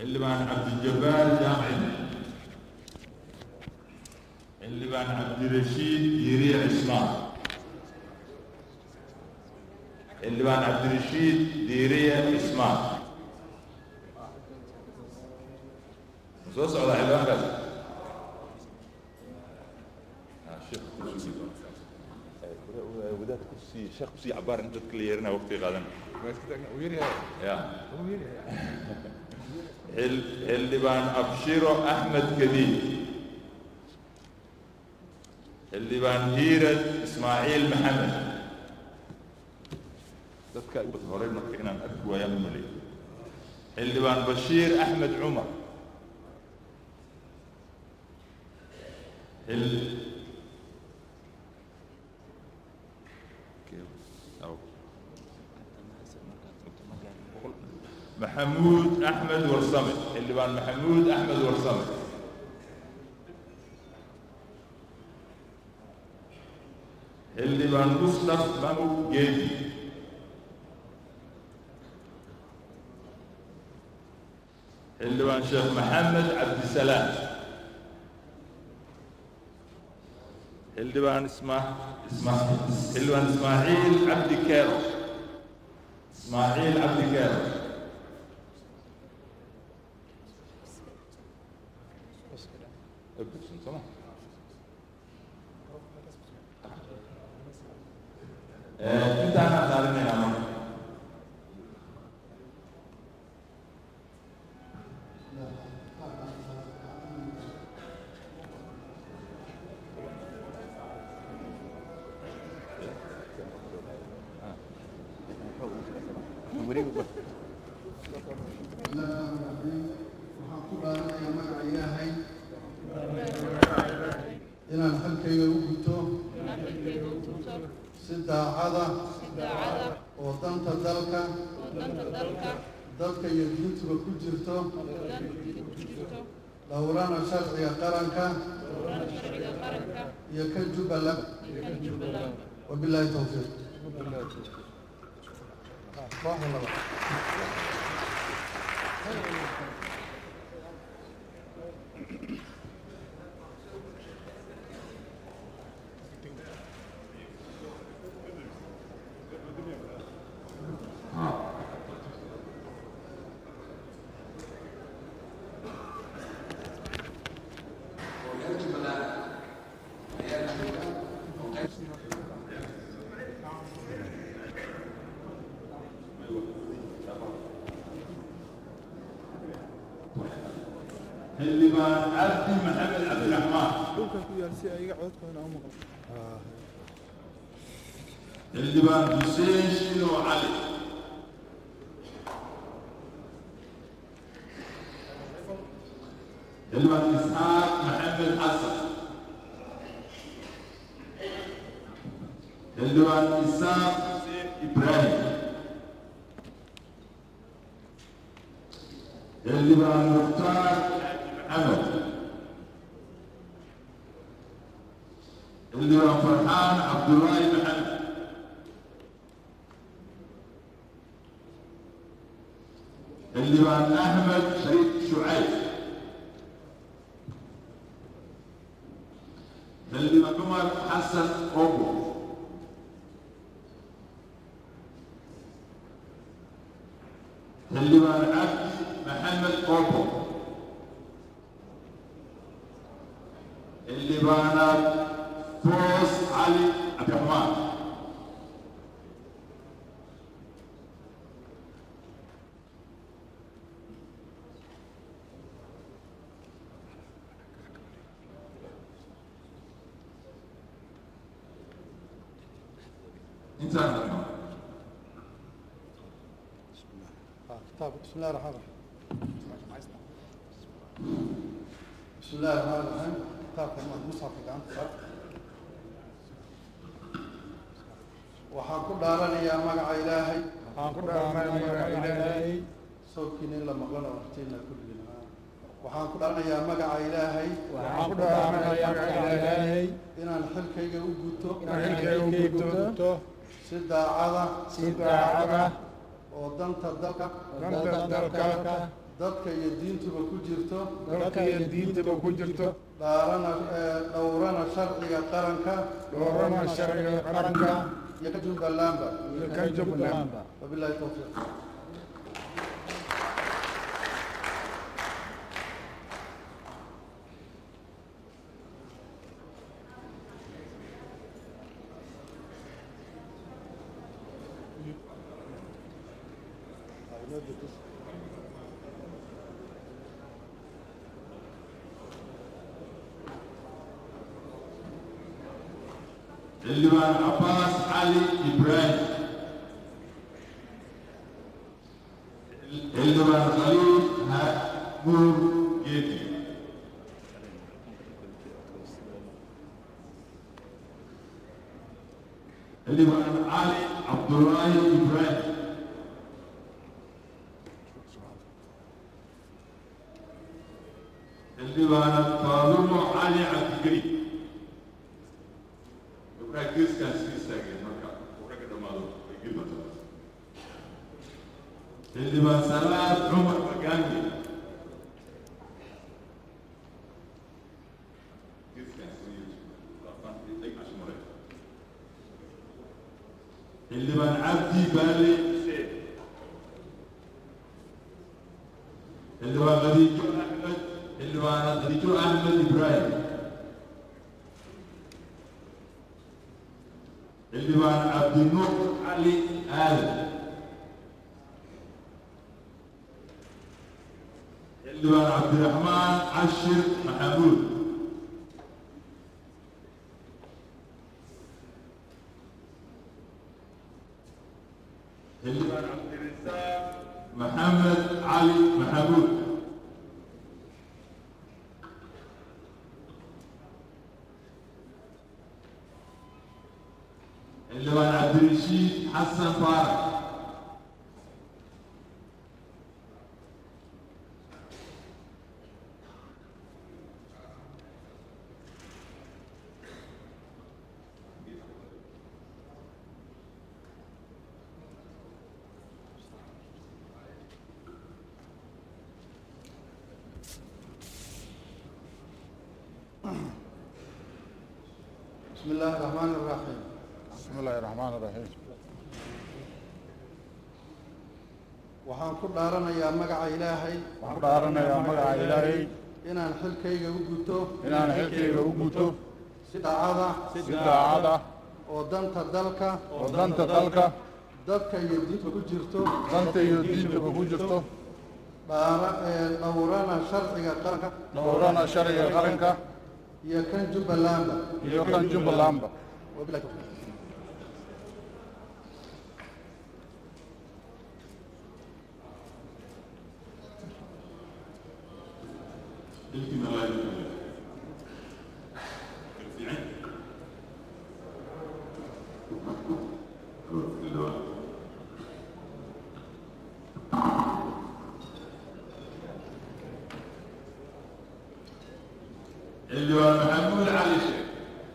xildhibaan cabdijabbaar jaamci xildhibaan cabdirashiid diiriye cismaan xildhibaan cabdirashiid diiriye cismaan soo socdaa xildhibaankaas wadaad kursi sheekh kursi cabaar in dadka la yeerinaa waqti qaadan ya xil- xildhibaan abshiro axmed kadiid xildhibaan hiirad ismaaciil maxamed dadka ugu horey marka inaan arki waayaan u maleeyo xildhibaan bashiir axmed cumar xil maxamuud axmed warsame xildhibaan maxamuud axmed warsame xildhibaan mustaf mahmud geedi xildhibaan sheekh maxamed cabdisalaam xildhibaan isma isma xildhibaan ismaaciil cabdi keero ismaaciil cabdi keero ابدأ سمع انت انا دارين يا عمر waxaan ku dhaaranayaa magaca ilaahay inaan xalkayga u guto si daacada oo danta dalka dalka iyo diintuba ku jirto dhowrana sharciga qaranka iyo kan jubbaland wabilaahi towfiiq xildhibaan cabdi maxamed cabdiraxmaan dhulkan ku yaal si ay iga codkooda u maqlo xildhibaan xuseen shino cali xildhibaan isxaaq maxamed xasan xildhibaan isaaq xuseen ibraahim xildhibaan mukhtaar maxamed xildhibaan farxaan cabdullaahi maxamed xildhibaan axmed shariif shucayb xildhibaan cumar xasan ogo xildhibaan cabdi maxamed ogo xildhibaanaad foos cali cabdiraxmaan intaan arkaa كتاب بسم الله الرحمن الرحيم بسم الله الرحمن الرحيم كتاب المصحف اللي عندك waxaan ku dhaaranayaa magaca ilaahay waxaan ku dhaaranayaa magaca ilaahay sawkiina in la maqlana waqtiina kulligiin waxaan ku dhaaranayaa magaca ilaahay waxaan ku dhaaranayaa magaca ilaahay inaan xilkayga u guto inaan xilkayga u guto si daacada si daacada oo danta dalka danta dalka dadka iyo diintuba ku jirto dalka iyo diintaba ku jirto dhaarana ee, dhowrana sharciga qaranka doorana sharciga qaranka iyo ka jubbalandba iyo kan jubbaland wabillahi towfiiq xildhibaan cabaas cali ibraahim xildhibaan khaliil haguur geedi xildhibaan cali cabdulaahi ibraahim xildhibaan faadumo cali cabdigeli gabdhaha geeskaas ka istaageen marka uu ragga dhammaado ay gilmata xildhibaan salaad cumar magaami geeskaas xildhibaan cabdi baale xuseen xildhibaan khadiijo axmed xildhibaan khadiijo axmed ibraahim xildhibaan cabdinuur cali aadan xildhibaan cabdiraxmaan cashir maxamuud xildhibaan cabdirasaaq maxamed cali maxamuud xildhibaan cabdirashiid xasan faarax بسم الله الرحمن الرحيم بسم الله الرحمن الرحيم waxaan ku dhaaranayaa magaca ilaahay waxaan ku dhaaranayaa magaca ilaahay inaan xilkayga u guto inaan xilkayga u guto si dhacada si daacad ah oo danta dalka oo danta dalka dadka iyo diinta ku jirto danta iyo diintaba ku jirto dhaara ee dhowrana sharciga qaranka dhowrana sharciga qaranka iyo kan jubbalandba iyo kan jubbalandba wabillahi tawfiiq ilkina laa yukallaf fiican xildhibaan xildhibaan maxamuud cali sheekh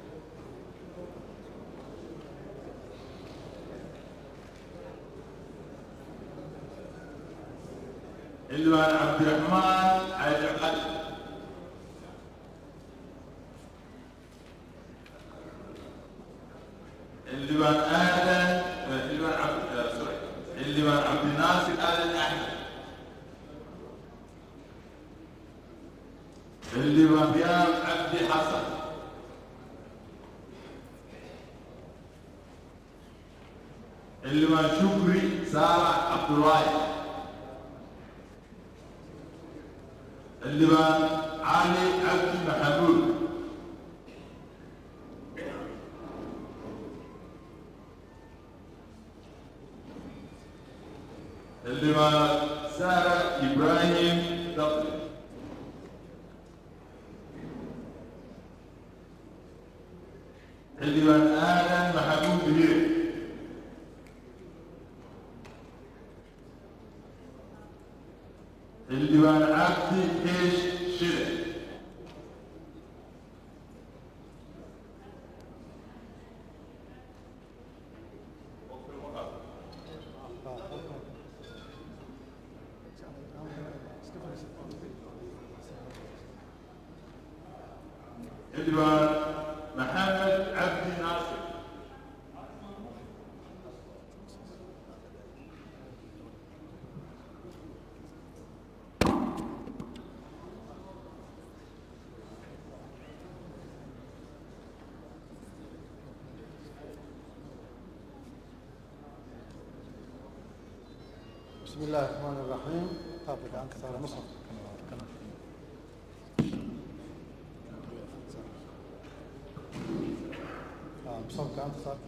xildhibaan cabdiraxmaan cali cali xildhibaan aadan xildhibaan cabd sorry xildhibaan cabdinaasir aadan axmed xildhibaan riyaal cabdi xasan xildhibaan shukri saalax cabdulaahi xildhibaan cali cabdi maxamuud xildhibaan sara ibraahim daqli xildhibaan aadan maxamuud bihir xildhibaan cabdi keesh shide xildhibaan maxamed cabdi naasir بسم الله الرحمن الرحيم طابق عنك صار مصحف آه، مصحف عنك صار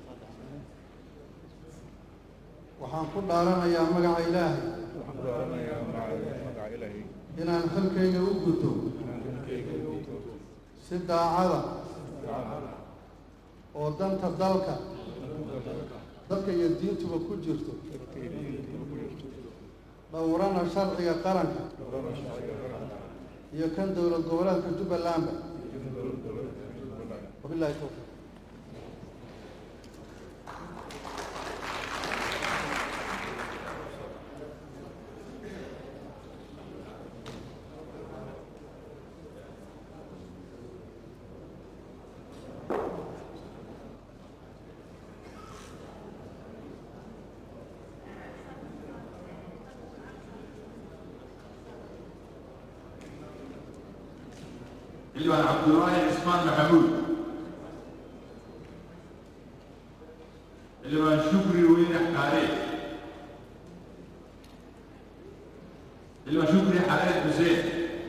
waxaan ku dhaaranayaa magaca ilaahay waxaan ku dhaaranayaa magaca ilaahay inaan xilkayga u guto inaan xilkayga u guto si daacada daacada oo danta dalka danta dalka dadka iyo diintuba ku jirto dadka iyo diinta ku jirto dhowrana sharciga qaranka dhowrana sharciga qaranka iyo kan dowlad goboleedka jubbalandba iyo dowlad goboleedka Jubbaland wabillahi towfiiq xildhibaan cabdulaahi cismaan maxamuud xildhibaan shukri weyne xaare xildhibaan shukri xareed xuseen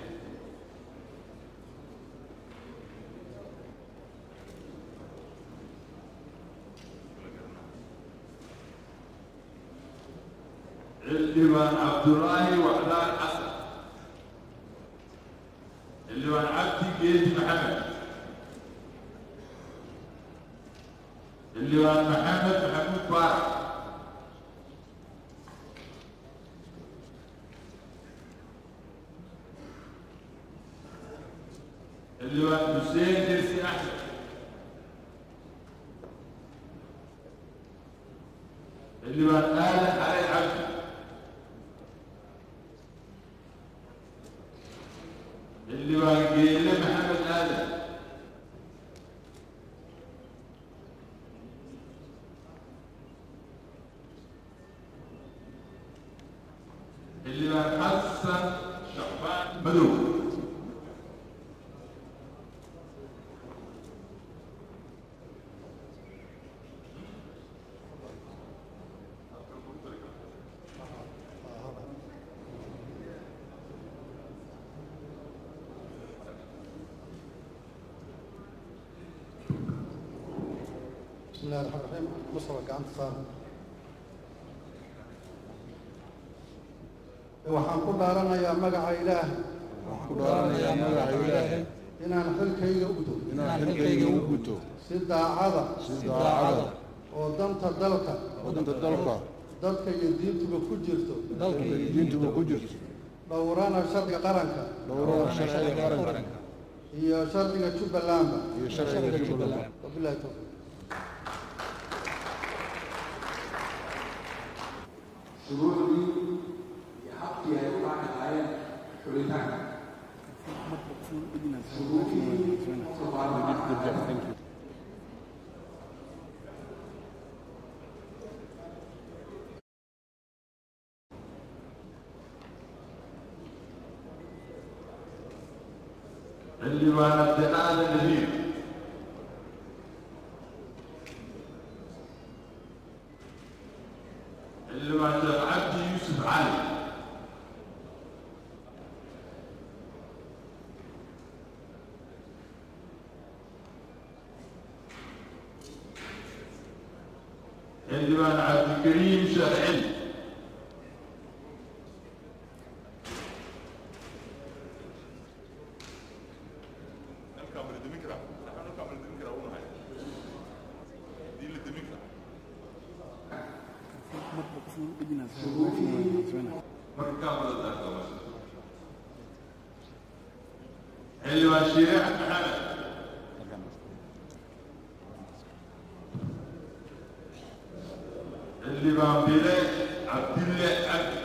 xildhibaan cabdulaahi wacdaan xasan xildhibaan cabdi geedi maxamed xildhibaan maxamed maxamuud baarac xildhibaan xuseen dersi axmed xildhibaan aadan xareed cabdi xildhibaan geele maxamed aadan xildhibaan xasan shacbaan madow بسم الله الرحمن الرحيم مصحف gacanta saar waxaan ku dhaaranayaa magaca ilaahay waxaan ku dhaaranayaa magaca ilaahay inaan xilkayga u guto inaan xilkayga u guto si daacada si daacada oo danta dalka oo danta dalka dadka iyo diintuba ku jirto dalka iyo diintuba ku jirto dhowrana sharciga qaranka dhowrana sharciga qaranka iyo sharciga jubbalandba iyo sharciga Jubbaland wabillahi towfiiq shuruucdii iyo habkii ay u raaci lahaayeen xulitaanka shuruudihii qofka baarlamaanka xildhibaan abdiqaadir nabiir xildhibaan sheekh cabdi yuusuf cali xildhibaan cabdikariim sheekh celi xildhibaan shiire maxamed xildhibaan bile cabdille cabdi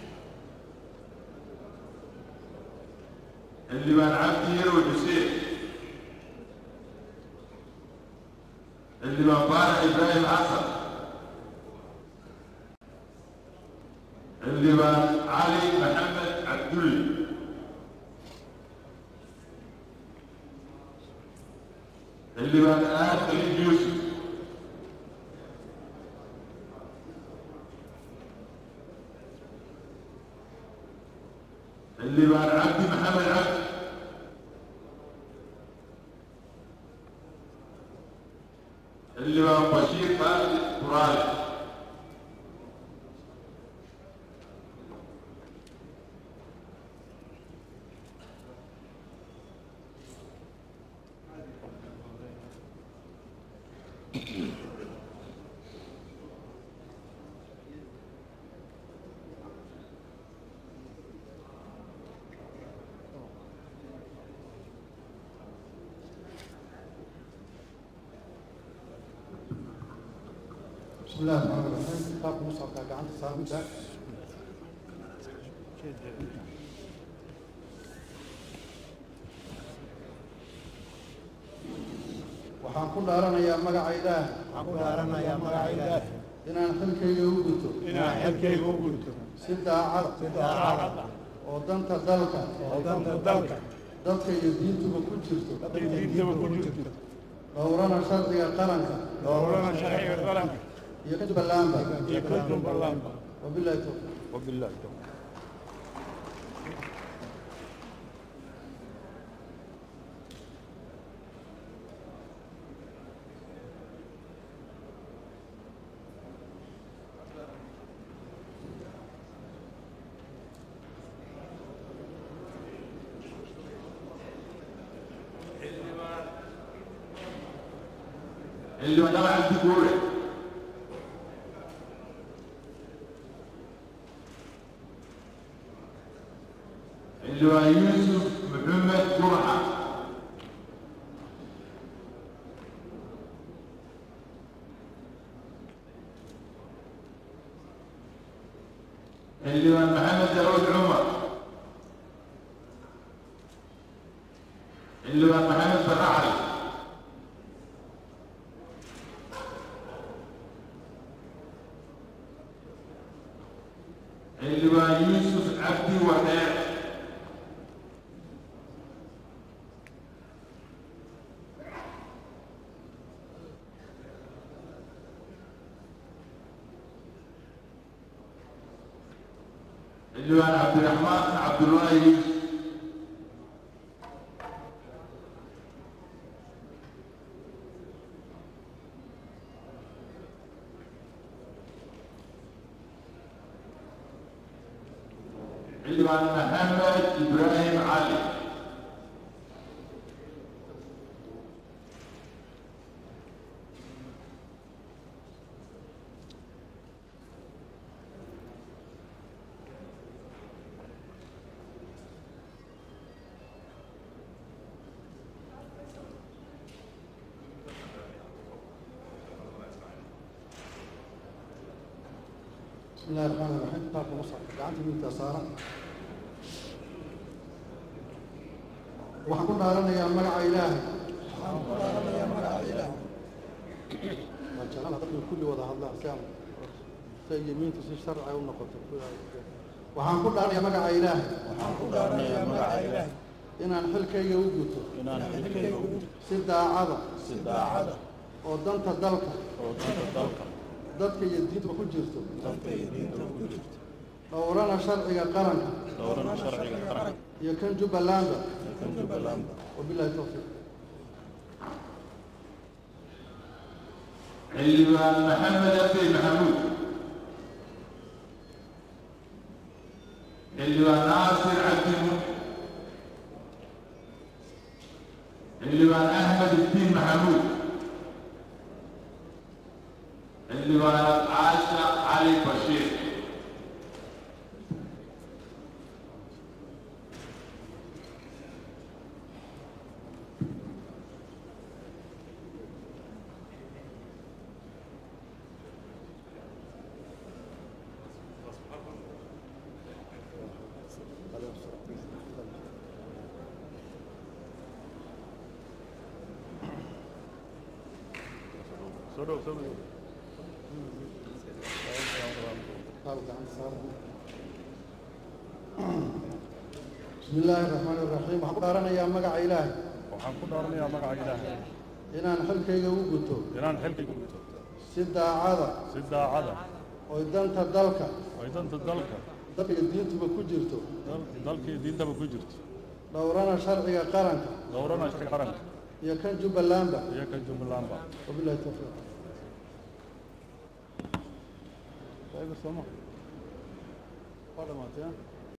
xildhibaan cabdi yarow xuseen xildhibaan cali maxamed cabdulle xildhibaan aadali yuusuf xildhibaan cabdi maxamed cabdi xildhibaan bashiir khaalid quraale بسم الله الرحمن الرحيم كتاب مصحف gacanta saamida waxaan ku dhaaranayaa magaca ilaah waxaan ku dhaaranayaa magaca ilaahi inaan xilkayga u guto inaan xilkayga u gudto si daacad si daacad ah oo danta dalka oo danta dalka dadka iyo diintuba ku jirto iyo diintaba ku jirto dhowrana sharciga qaranka doorana sharciga qaranka iyo jubbalandba iyo ka jubbalandba wabilahi towfiiq wabillahi tawfiiq xildhibaan dhaqan cabdi guure xildhibaan yuusuf maxamed jurxa xildhibaan maxamed daawud cumar xildhibaan maxamed baracali xildhibaan yuusuf cabdi wadeer xildhibaan cabdiraxmaan cabdullaahi yuusuf xildhibaan maxamed ibraahim cali بسم الله الرحمن الرحيم كتاب مصحف gacanta midigta saaran waxaan ku dhaaranayaa magaca ilaahay waxaan ku dhaaranayaa magaca ilaahi waan jeclaan dadka kulli wada hadlaan si aan si ay yemiintu si sharci u noqoto waxaan ku dhaaranayaa magaca ilaahay waxaan ku dhaaranayaa magaca ilaahi inaan xilkayga u guto inaan xilkayga u gudto si daacada si daacad ah oo danta dalka oo danta dalka dadka iyo diintuba ku jirto dalka iyo diintaba ku jirto dhowrana sharciga qaranka doorana sharciga qaranka iyo kan jubbalandba iyo kan jubbalandba wabilahi towfiiq xildhibaan maxamed abdi maxamuud xildhibaan naasir cabdi mu xildhibaan axmed ibdiin maxamuud xildhibaan caasha cali bashiir kitaab gacanta saaran bismi illaahi raxmaani raxiim waxaan ku dhaaranayaa magaca ilaahay waxaan ku dhaaranayaa magaca ilaahay inaan xilkayga u guto inaan xilkayga guto si daacada si daacada oy danta dalka ay danta dalka dalka iyo diintuba ku jirto dal- dalkii diintaba ku jirto dhowrana sharciga qaranka dowrana shirka qaranka iyo kan jubbalandba iyo ka jubbalandba wabillahi tawfiiq waa dhamaatay